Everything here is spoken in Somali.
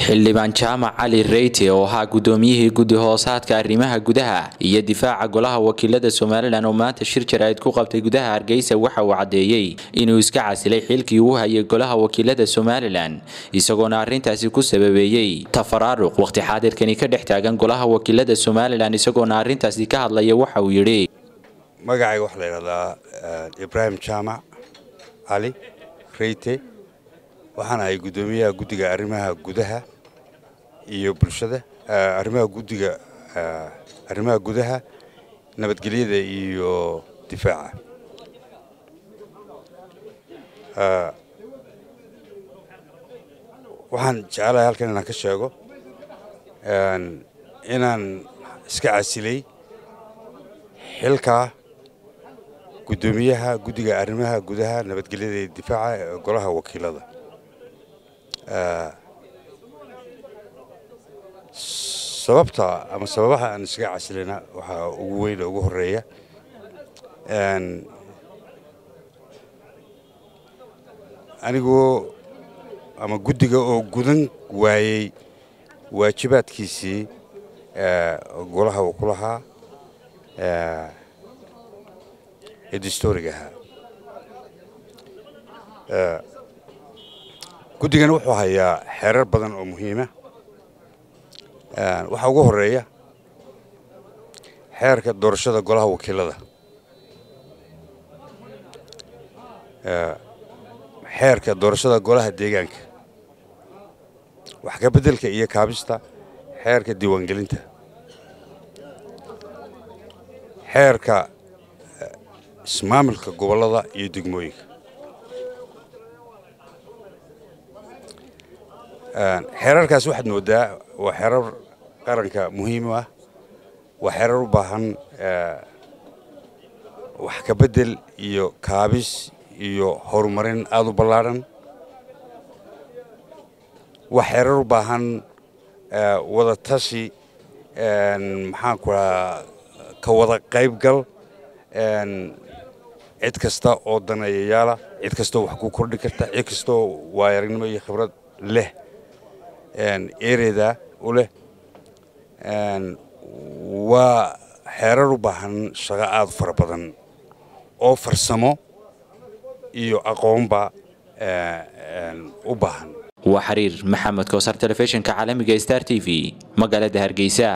xildhibaan jaamac cali reyte oo ahaa gudoomiyihii guddi hoosaadka arrimaha gudaha iyo difaaca golaha wakiilada somalilan oo maanta shir jaraa'id ku qabtay gudaha hargeysa waxa uu caddeeyey inuu iska casilay xilkii uu hayay golaha wakiilada somalilan isagoona arrintaasi ku sababeeyey tafaraaruq waqti xaadirkani ka dhex taagan golaha wakiilada somalilan isagoona arrintaasi ka hadlaya waxa uu yidhi magacayga waxaa la yidhahdaa ibraahim jaamac cali reyte waxaan ahay guddoomiyaha guddiga arrimaha gudaha iyo bulshada arrimaha guddiga arrimaha gudaha nabadgelyada iyo difaaca waxaan jecelahay halkan inaan ka sheego inaan iska casilay xilkaa guddoomiyaha guddiga arrimaha gudaha nabadgelyada iyo difaaca ee golaha wakiilada sababta ama sababaha aan iskaga casilayna waxaa ugu weyn ugu horeeya anigoo ama guddiga oo gudan waayey waajibaadkiisii golaha uu ku lahaa ee dastooriga ahaa guddigani wuxuu hayaa xeerar badan oo muhiima waxaa ugu horeeya xeerka doorashada golaha wakiilada xeerka doorashada golaha deegaanka wax ka beddelka iyo kaabista xeerka diiwaangelinta xeerka ismaamulka gobollada iyo degmooyinka xeerarkaas waxaad moodaa waa xeerar qaranka muhiim ah waa xeerar u baahan wax ka beddel iyo kaabis iyo horumarin aada u ballaadhan waa xeerar u baahan wada tashi maxaanku raa ka wada qaybgal cid kasta oo daneeyayaala cid kastaoo wax ku kordhi karta cid kastaoo waayaragnimo iyo khibrad leh ereeda u leh waa xeerar u baahan shaqo aada fara badan oo farsamo iyo aqoonba u baahan waa xiriir maxamed koosar telefishinka caalamiga star t v magaalada hargeysa